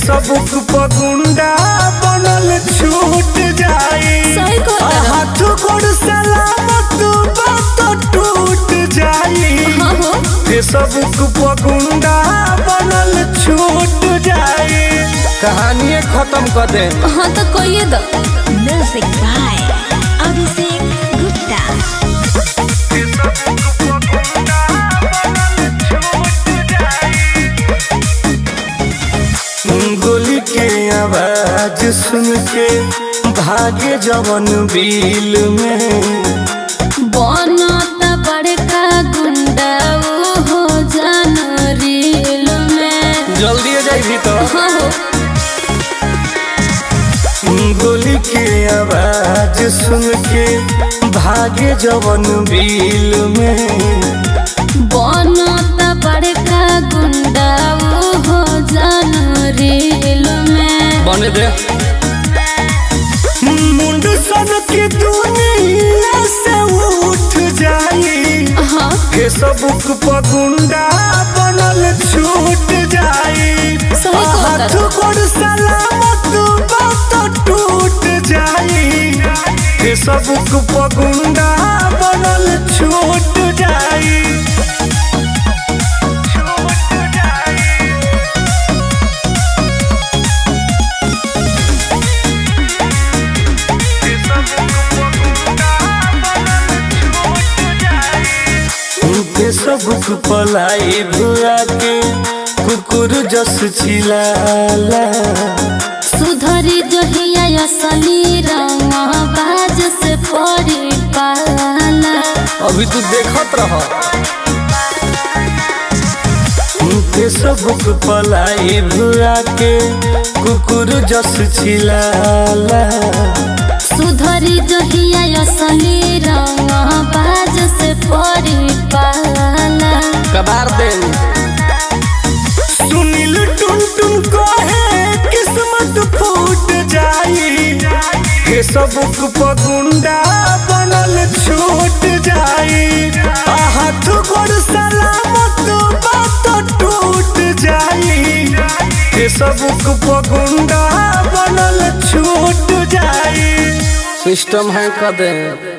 Facebook पर गुंडा बनल छूट जाई सही कहता आ हाथ गोड़ सलामत बात टूट जाई हाँ हो फेसबुक पर गुंडा बनल छूट जाई कहानी खत्म कर दे हाँ तो कहिए दो म्यूजिक बाय अभिषेक गुप्ता गोली के आवाज सुन के भागे जवन बिल में बनता बड़का गुंडा वो हो जान रील में जल्दी जाई तो हाँ हो गोली के आवाज सुन के भागे जवन बिल में बनता बड़का गुंडा वो हो जान रील में बने दे मुंड सन की दुनिया से उठ जाई हाँ फेसबुक पर गुंडा बनल छूट जाई सही कहता हाथ गोड़ सलामत बात टूट जाई फेसबुक पर गुंडा बनल छूट जाई फेसबुक पलाई भुआ के कुकुर जस छिलाला सुधरी जहिया असली रंग बाज से पड़ी पाला अभी तू देखत रह फेसबुक पलाई भुआ के कुकुर जस छिलाला सुधरी जहिया असली रंग बाज से पड़ी पाला कबार दे सुनील टुन टुन कहे किस्मत फूट जाई फेसबुक पर गुंडा बनल छूट जाई आ हाथ गोड़ सलामत बात टूट जाई फेसबुक पर गुंडा बनल छूट जाई सिस्टम है कदे